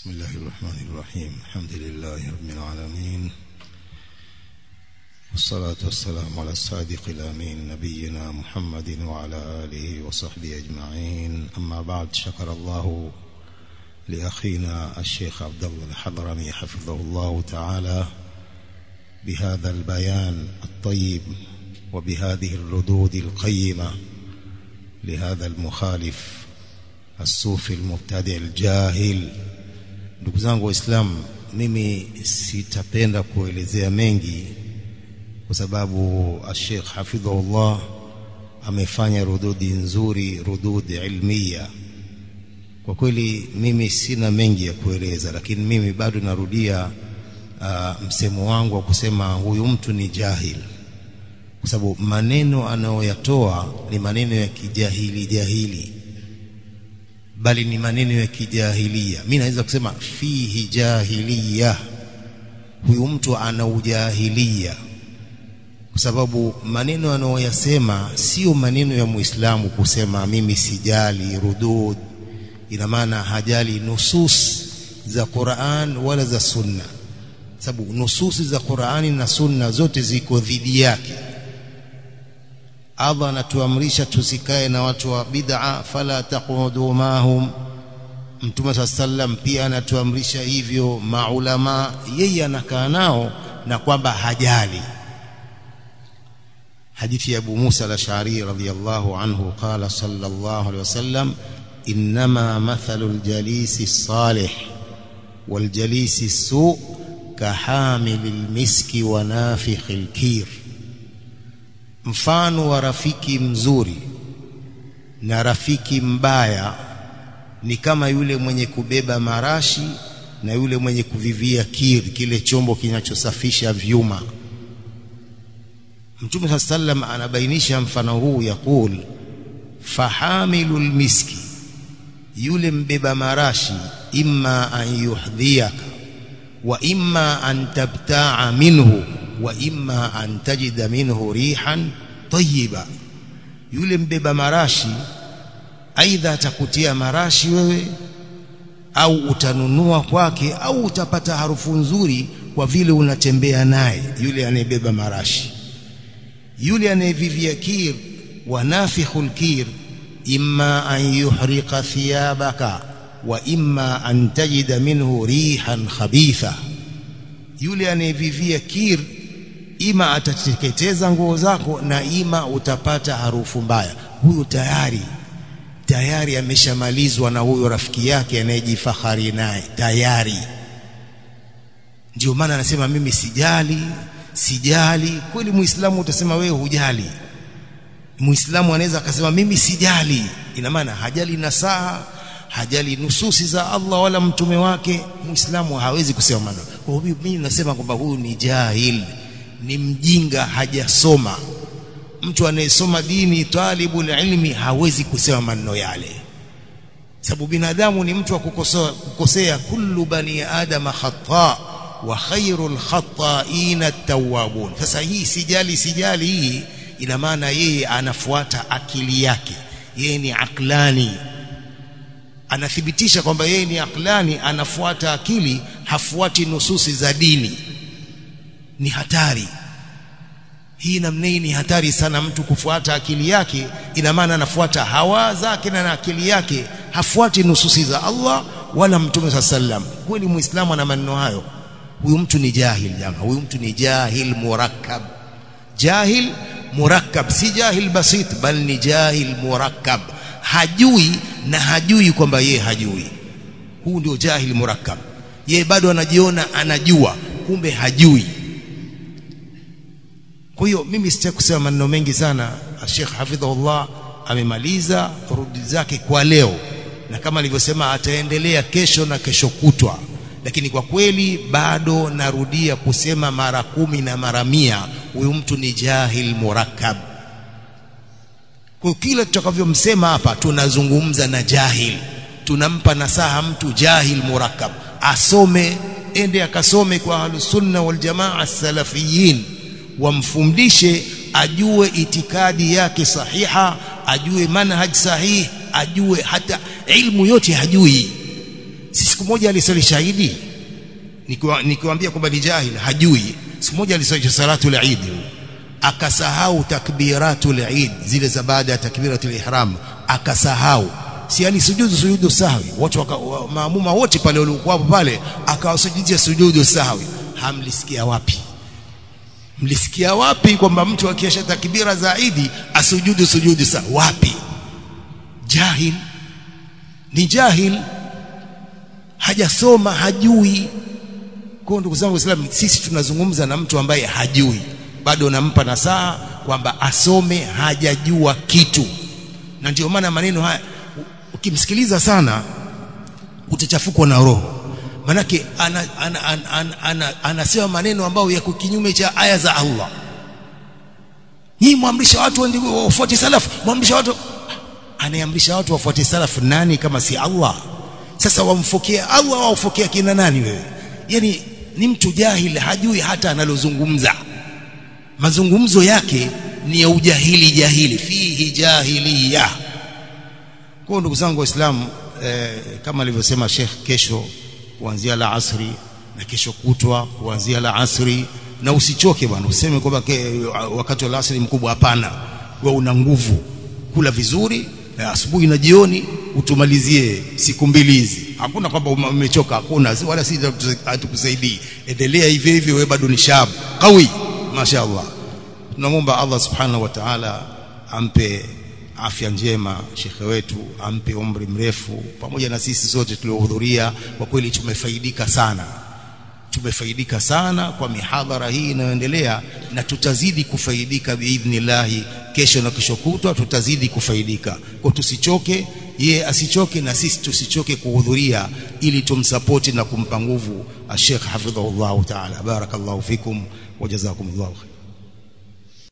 بسم الله الرحمن الرحيم الحمد لله رب العالمين والصلاة والسلام على الصادق الأمين نبينا محمد وعلى آله وصحبه أجمعين أما بعد شكر الله لأخينا الشيخ عبد الله الحضرمي حفظه الله تعالى بهذا البيان الطيب وبهذه الردود القيمة لهذا المخالف الصوفي المبتدع الجاهل ndugu zangu waislamu mimi sitapenda kuelezea mengi kwa sababu Sheikh hafidhahullah amefanya rududi nzuri rududi ilmia kwa kweli mimi sina mengi ya kueleza lakini mimi bado narudia uh, msemo wangu wa kusema huyu mtu ni jahil kwa sababu maneno anayoyatoa ni maneno ya kijahili jahili bali ni maneno ya kijahilia mimi naweza kusema fihi jahiliya huyu mtu ana ujahilia kwa sababu maneno anayoyasema sio maneno ya Muislamu kusema mimi sijali rudud ina maana hajali nusus za Qur'an wala za Sunna sababu nususi za Qur'ani na Sunna zote ziko dhidi yake Allah anatuamrisha tusikae na watu wa bid'a fala taqudu mahum Mtume sallam pia anatuamrisha hivyo maulama yeye anakaa nao na kwamba hajali hadithi ya Abu Musa al-Ash'ari radhiyallahu anhu qala sallallahu alayhi wasallam inma mathalu al-jalisi as-salih wal-jalisi as-su' kahamili al-miski wa nafikhi al-kir mfano wa rafiki mzuri na rafiki mbaya ni kama yule mwenye kubeba marashi na yule mwenye kuvivia kiri kile chombo kinachosafisha vyuma Mtume sallam anabainisha mfano huu yakul fahamilul miski yule mbeba marashi imma an yuhdhiyaka wa imma an tabta'a minhu wa imma an tajida minhu rihan tayyiba yule mbeba marashi aidha atakutia marashi wewe au utanunua kwake au utapata harufu nzuri kwa vile unatembea naye yule anayebeba marashi yule anayevivia kir wa nafikhul kir imma an yuhriqa thiyabaka wa imma an tajida minhu rihan khabitha yule anayevivia kir ima atateketeza nguo zako na ima utapata harufu mbaya huyo tayari tayari ameshamalizwa na huyo rafiki yake anayejifahari naye tayari ndio maana anasema mimi sijali sijali kweli muislamu utasema wewe hujali muislamu anaweza akasema mimi sijali ina maana hajali nasaha hajali nususi za Allah wala mtume wake muislamu hawezi kusema maneno kwa hiyo mimi nasema kwamba huyu ni jahil ni mjinga hajasoma mtu anayesoma dini talibul ilmi hawezi kusema maneno yale sababu binadamu ni mtu wa kukosea kukosea kullu bani adama khata wa khairul khata'ina at-tawwabun sasa hii sijali sijali hii ina maana yeye anafuata akili yake yeye ni aklani anathibitisha kwamba yeye ni aklani anafuata akili hafuati nususi za dini ni hatari hii namna hii ni hatari sana mtu kufuata akili yake ina maana anafuata hawa zake na akili yake hafuati nususi za Allah wala mtume sallam kweli muislamu ana maneno hayo huyu mtu ni jahil jamaa huyu mtu ni jahil murakkab jahil murakkab si jahil basit bal ni jahil murakkab hajui na hajui kwamba yeye hajui huu ndio jahil murakkab yeye bado anajiona anajua kumbe hajui kwa hiyo mimi sitaki kusema maneno mengi sana Sheikh Hafidhullah amemaliza rudi zake kwa leo na kama alivyosema ataendelea kesho na kesho kutwa lakini kwa kweli bado narudia kusema mara kumi na mara mia huyu mtu ni jahil murakkab kwa kila tutakavyomsema hapa tunazungumza na jahil tunampa nasaha mtu jahil murakkab asome ende akasome kwa ahlusunna wal jamaa salafiyin wamfundishe ajue itikadi yake sahiha ajue manhaj sahihi ajue hata ilmu yote hajui si siku moja alisali shahidi nikiwaambia kwamba ni jahil hajui siku moja alisali salatu al-Eid akasahau takbiratul Eid zile za baada ya takbiratul ihram akasahau si alisujudu sujudu sahwi watu wa, maamuma wote pale waliokuwa pale akawasujudisha sujudu sahwi hamlisikia wapi mlisikia wapi kwamba mtu akiasha takbira za Eid asujudu sujudu sahwi wapi jahil ni jahil hajasoma hajui kwa ndugu zangu waislamu sisi tunazungumza na mtu ambaye hajui bado nampa nasaha kwamba asome hajajua kitu na ndio maana maneno haya ukimsikiliza sana utachafukwa na roho manake anasema ana, ana, ana, ana, ana maneno ambayo yako kinyume cha aya za Allah nyinyi muamrisha watu wafuate salafu muamrisha watu anayeamrisha watu wafuate salafu nani kama si Allah sasa wamfokea Allah au wafokea kina nani wewe yani ni mtu jahili hajui hata analozungumza mazungumzo yake ni ya ujahili jahili fihi jahiliya kwa ndugu zangu waislamu eh, kama alivyosema Sheikh kesho kuanzia la asri na kesho kutwa kuanzia la asri na usichoke bwana useme kwamba wakati wa asri mkubwa hapana wewe una nguvu kula vizuri na asubuhi na jioni utumalizie siku mbili hizi hakuna kwamba umechoka hakuna wala si hatukusaidii endelea hivyo hivyo wewe bado ni shab qawi mashaallah tunamwomba Allah subhanahu wa ta'ala ampe afya njema shekhe wetu ampe umri mrefu pamoja na sisi sote tuliohudhuria kwa kweli tumefaidika sana tumefaidika sana kwa mihadhara hii inayoendelea na tutazidi kufaidika biidhnillahi kesho na kesho kutwa tutazidi kufaidika kwa tusichoke ye asichoke na sisi tusichoke kuhudhuria ili tumsapoti na kumpa nguvu Sheikh hafidhahullah ta'ala barakallahu fikum wa jazakumullahu khair